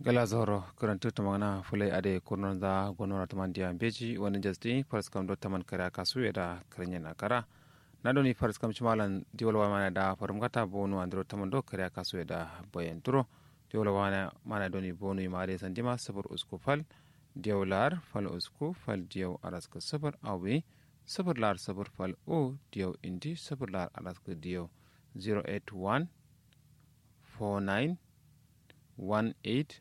gala zoro karantu tamana fulai ade kurnon da gonora taman dia beji wani jasti faras kam do taman kara kasu da karnya na kara na doni faras kam chimalan diwala mana da farum kata bonu andro taman do kara kasu da bayan turo diwala mana mana doni bonu imare sandima sabur usku fal diwalar fal usku fal diyaw araska sabar awi sabar lar sabar fal o diyaw indi sabar lar araska diyaw 081 49 18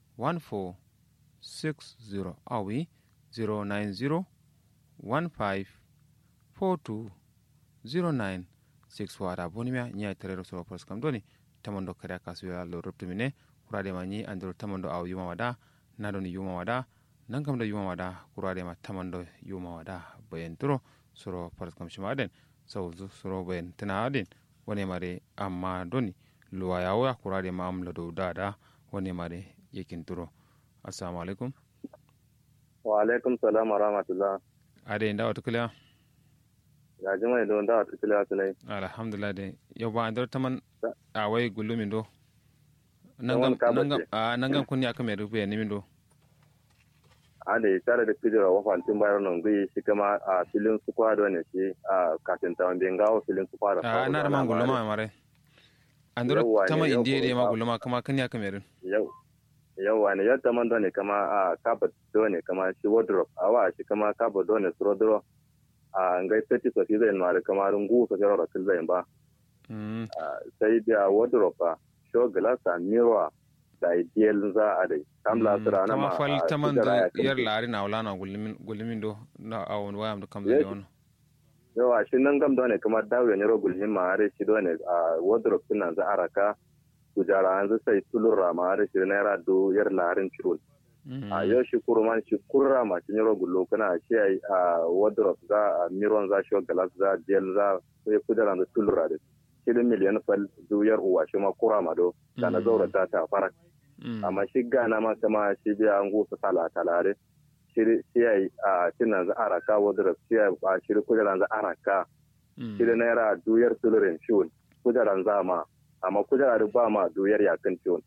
1460 awi 090 15 42 09 6 wara bonimia nya terero so pros kam doni tamondo kare kasu ya lo ruptumine kurade ma ni andro tamondo aw yuma wada nado ni yuma wada nangam da yuma wada kurade ma tamondo yuma wada bayen turo soro pros kam shimaden so soro bayen tana adin wone mare amma doni luwa yawo ya kurade ma amla do dada wone mare yakin turo assalamu alaikum wa alaikum salam wa rahmatullah ade inda wata kula ya ji mai don da wata kula tunai alhamdulillah de yau ba andar taman a wai gulumin do Taman ka bace. nangam kunni aka mai rufe ni min do a da ya tare da kujera wa fantin bayar nan gui shi kama a filin su kwado ne shi a kafin ta wanda gawo filin su kwado a na da man guluma mare andar Yawwa ne, taman yau indiya de ko ma ba- guluma kama kunni aka mai yau yau wani yadda man ne kama a kaba ne kama shi wardrobe a wa shi kama kaba ne su rodro a ngai seti so fi zai mara kama rungu so jaro rakil zai ba mm Ah, sai da wardrobe a show glass a mirror da ideal za a dai kamla su rana kama ma fal a taman kujera ya da kai yar lari na wala na gulumin gulumin do na awon wayam da kam da Yes. wani yawa shi nan gam dole kamar dawo ne rogul hin ma are shi dole a wardrobe din nan za a raka kujara an sai tulura ma are shi naira do yar larin chirul a yau shi kurman shi kurra ma shi rogul lo kana shi ai a wardrobe za a miron za shi glass za gel za sai kujara da tulura da shi da miliyan fal du yar uwa shi ma kurra ma do kana zaura ta ta fara amma shi gana ma kama shi biya an gusa tala talare shi shi ai a tinan za a raka wardrobe shi ai a shi kujara za a raka shida naira duyar tulurin shiwon kujeran zama amma kujera da ba ma duyar yakin shiwon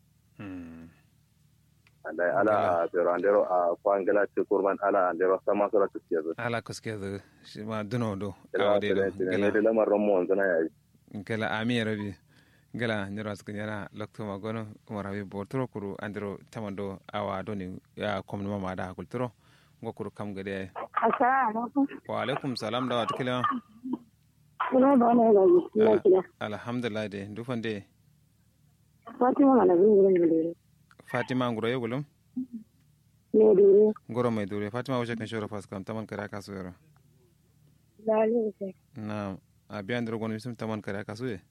da ala a berandero a kwangila ce kurban ala andero sama sura tuke zo ala kaske da shi ma duno do ila awde do da ne da lamarin mu wanzu na yayi gala ami rabi gala nyoro asku nyara lokto ma gono umar habi bortoro kuru andiro tamando awa doni ya komno mama da kulturo ngo kuru kam gade Assalamu alaikum. wa alaikum salam da watu kila Ina da wani ga ina kira. alhamdulillah de dufande Fatima mana bin gurin gure. fatima nguro yegulum Ne dure. ngoro mai dure fatima wace kan shoro fas kam taman kare kasu yoro Dalil sai. na abi andiro gono bisum taman kare kasu ye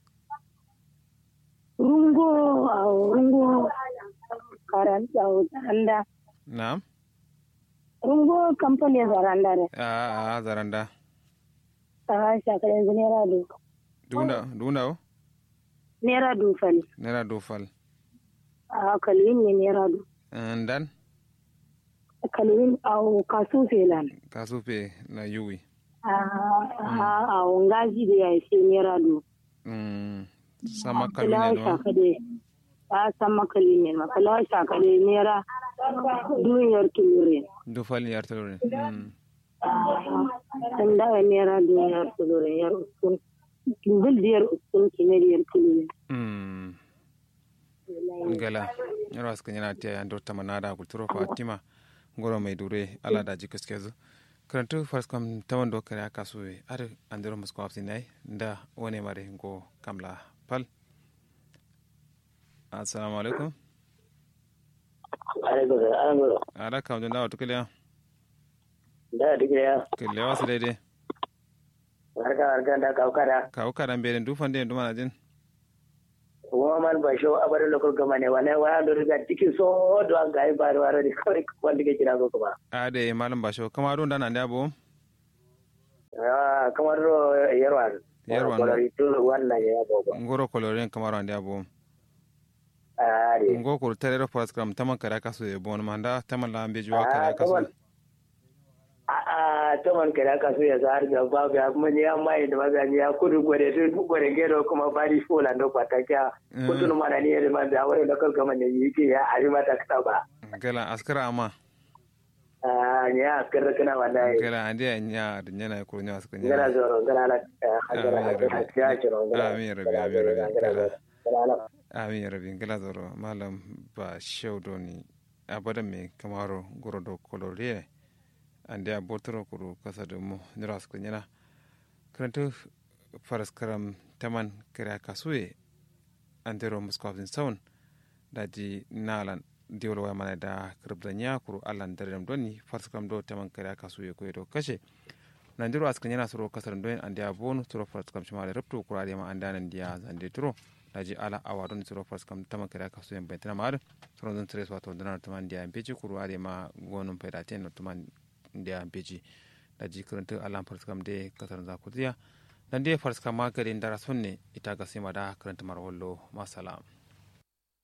Rungo a rungo karan tsawo anda. na Rungo kamfani zaranda ne. a a zaranda Ta shakar yanzu naira du. dunda dunda o Naira du fali. nera do fal A kalwin ne naira du. ndan Kalwin a kasu felan. kasu pe na yuwi A a a ngaji da ya ce naira du. Mm, sama Kala kalune no shakade. Ta san makali ne ma. Kala shakade naira duniyar tulure. do fal yartore mm. an dawa naira duniyar tulurin yar uskun bil diyar uskun kimar yar tulurin Mm. ngala yaro aska nyana tia ando tamanada kulturo fatima ngoro mai dure ala da jikas kezu karantu fars kam tawando kare aka suwe ar andero musko afsi nai nda wone mare ngo kamla pal assalamu alaikum alaikum salam ada kam jonda watu kile da digire ya kile wasu daidai barka barka da kaukara kawo karan bere du fande du mana jin kuma man ba sho abar lokal gama ne wala wala do riga tiki so do an gai bar wara di kawai wanda ke kira ko kuma ade malam basho kama don dana nda bo ah kamar ro yarwan Yarwan. ko ri to wannan ya gogo ngoro koloren kamaro nda bo ah ri ngo ko terero paskram taman kare aka suwe bon manda taman la ambe juwa kare ah aka kamar suwe ah a taman kada ka so ya zahar ga babu ya mun ya mai da maza ya kudu gore to gore gero kuma bari fola ndo pataka kudu mana ne da man da wani lokal gama ne yake ya ari mata ka ba gala askara ama ah ya askara kana wallahi gala ande nya da nyana ko nya askara gala nya zoro gala la hajara hajara jiro amin rabi amin rabi gala amin rabi gala zoro malam ba shewdoni abada me kamaro gorodo kolore ande a botoro kuru kasa da mu nira su kunyana karanta faras karam taman kira kasuye an tero muskofin saun da ji nalan diwol wa mana da kirbda nya kuru allan darem doni faras karam do taman kira kasuye ko do kashe nan diro askan yana suro kasar don ande a bonu suro faras karam shima da rabto kura da ma an danan dia zande turo da ji ala awa don suro faras karam taman kira kasuye bai tana ma suro don tres wato danar taman dia peji kuru ade ma gonun pedaten no taman ndia beji da ji karanta alam farskam de kasar zakutiya dan de farskam ma garin dara sonne ita ga sima da karanta marwallo masalam